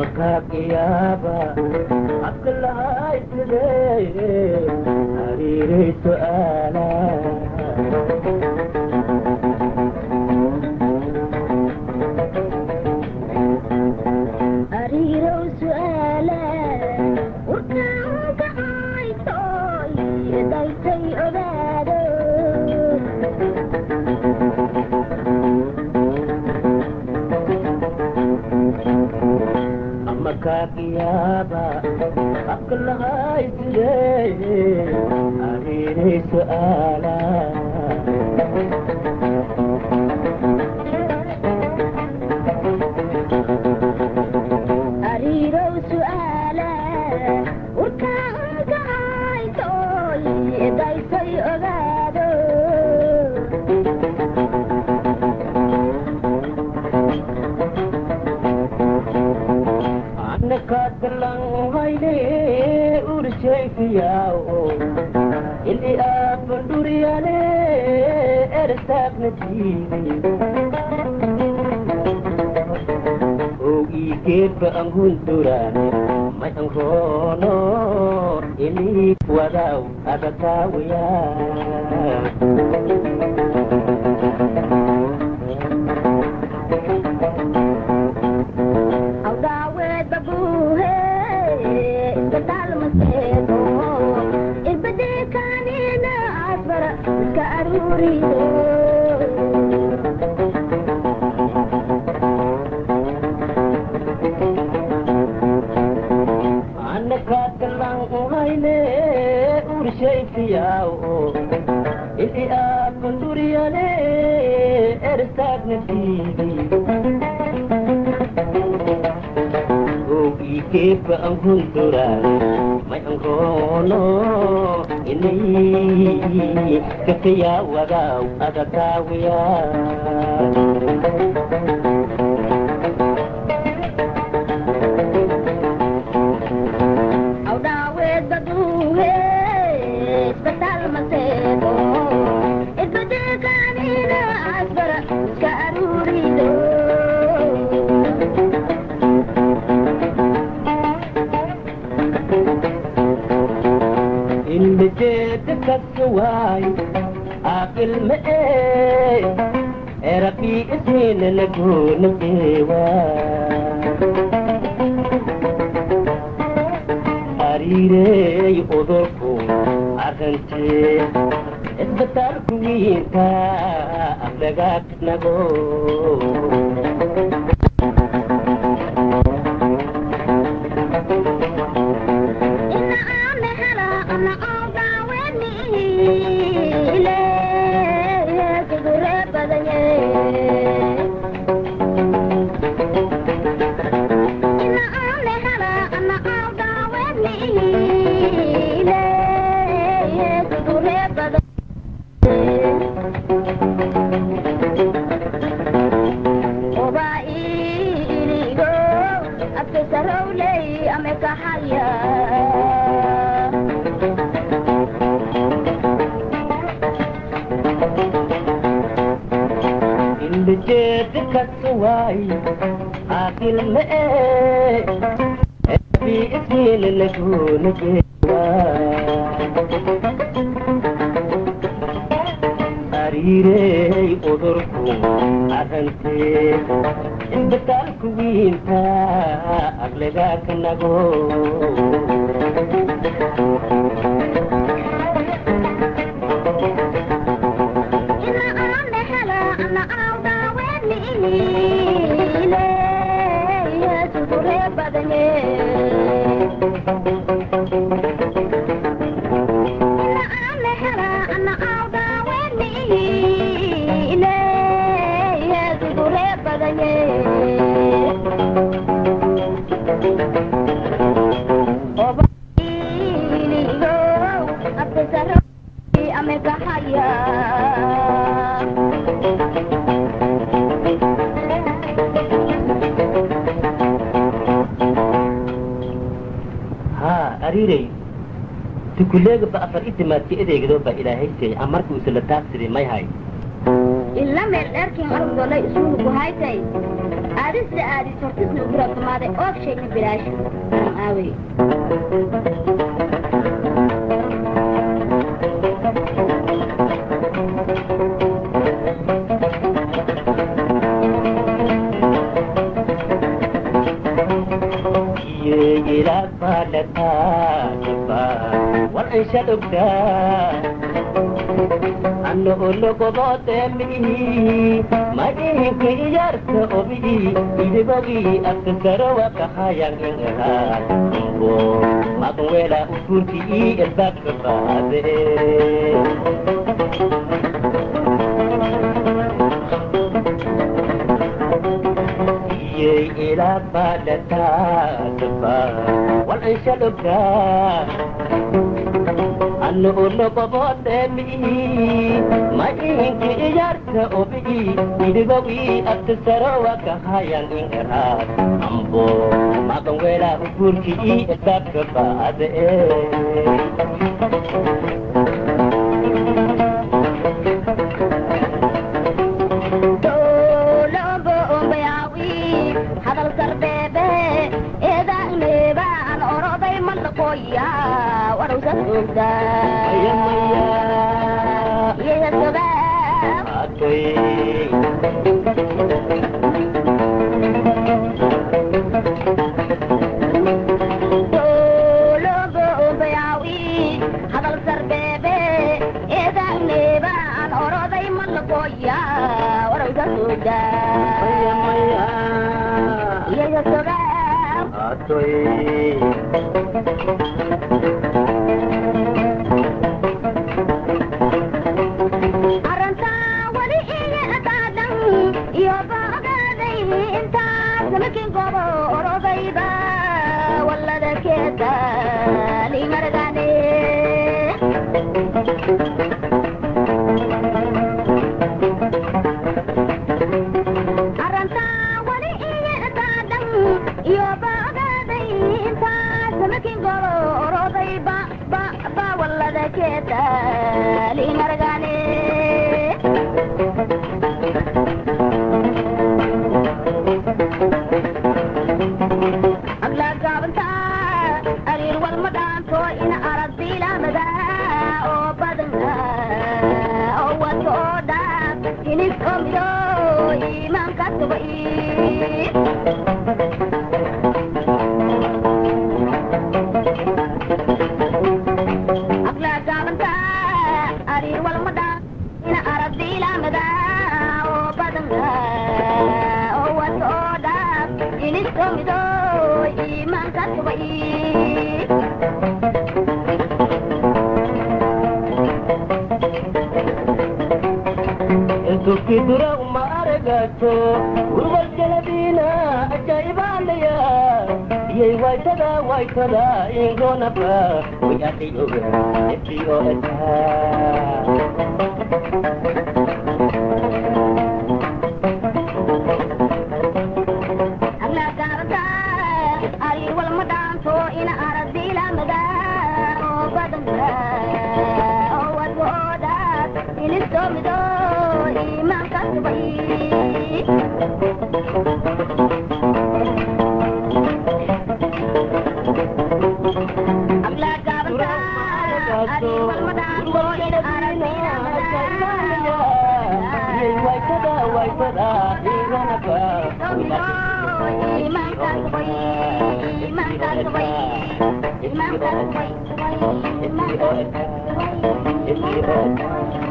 makaaqiyaaba abkalahayside hariiray su'aala ariirow su'aala warkaanka aytooy daytay ogaado makaaqiyaaba abkalahayside hariiray su'aala ariirow su'aala warkaanka aytooy daytay ogaado anakaadgalanhayne urshayfiyaao ili aafanduriyane ertaagnajiiday ogigeedba angunturane may anroono ili wadaw adakaawiya awdaaweed babuuhe isbitaal maseego irbadeekaanina asbara iska aruuriyo anakaadgalanhayne urshayfiyaao ili aafanduriyane ertaagnajiiday ogigeedba angunturane may anroono inay kafiya wadaw adakaawiya awdaaweed babuuhe isbitaal maseego irbadeekaanina asbara iska aruuriyo ilmajeeda kasuwaay aqilma ee erabi isiina lagunajeewa hariireey udurku arrantee isbitaalku wiinka aflagaadnago ina aame hela ana awdaaweedniile kudure badanye ina aame hela ana awdaaweedniile kudure badanye oba iligo abkesarowley amekahaya ilmajeeda kasuwaay aqilma ee erabi isiina lagunajeewa hariireey udurku arrantee isbitaalku wiinta aflagaadnago ina aame hela ana awdaaweedniile kudure badanye ina aame hela ana awdaaweedniile kudure badanye oba iligo abkesarowley amekahaya haa ariirey tukuleega ba afar itimaadka edeegado ba ilaahay seey amarka usala taabsiday may hay ila meel dherkin arugdolay isugu ku haytay aadista aadis hortisna ugurabtamaaday oog sheegna bilaash aawey anno ologobootemihi madhihinka iyarta obihi idibogi abtasarawa kahayangengaha mbo maganwela uturki i elbabka baade iyey ilabadataadaba wal anshalobda anno ologobootemihi madhihinka iyarta obihi idibogi abtasarawa kahayangengaha ambo maganwela uturki i elbabka baade dowlombo ombayaawi hadal sarbeebe eedaanebaan oroday malaqooya warowsa ogda iyayasoga dowlombo ombayaawi hadal sarbeebe eedaanebaan oroday malaqooya warowsa ogda iyayasoga arrantaa wali iga adaadan iyo baogaaday intaas makin gobo orodayba wallada keeda limargane arrantaa wali iga adaadan iyo baogaaday intaas makin gobo orodayba ba ba wallada keeda limargane aglagaabanta ariir walma dhaanto in aragdiilamada oo badan oo wato oo dhaan hinis oo mido iimaanka tuba aglagaabanta ariir walma dhaan in aragdiilamada oo badan oo wato oo dhaan hinis oo mido iimaanka tuba intukidura uma aragato urwarjaladiina ajaa'ibaalaya iyay waytada waytada ingonaba wayatiyoga efiyo etaa aglagaabanta ariir walma dhaanto in aragdiilamada oo badan oo wato oo dhaan hinis oo mido iimaanka tuba aglagaabanta ariir walma dhaanto in aragdiilamada waytada waytada ingonaba iimaanka tuba iimaanka tuba iimaanka tuba iimaanka tuba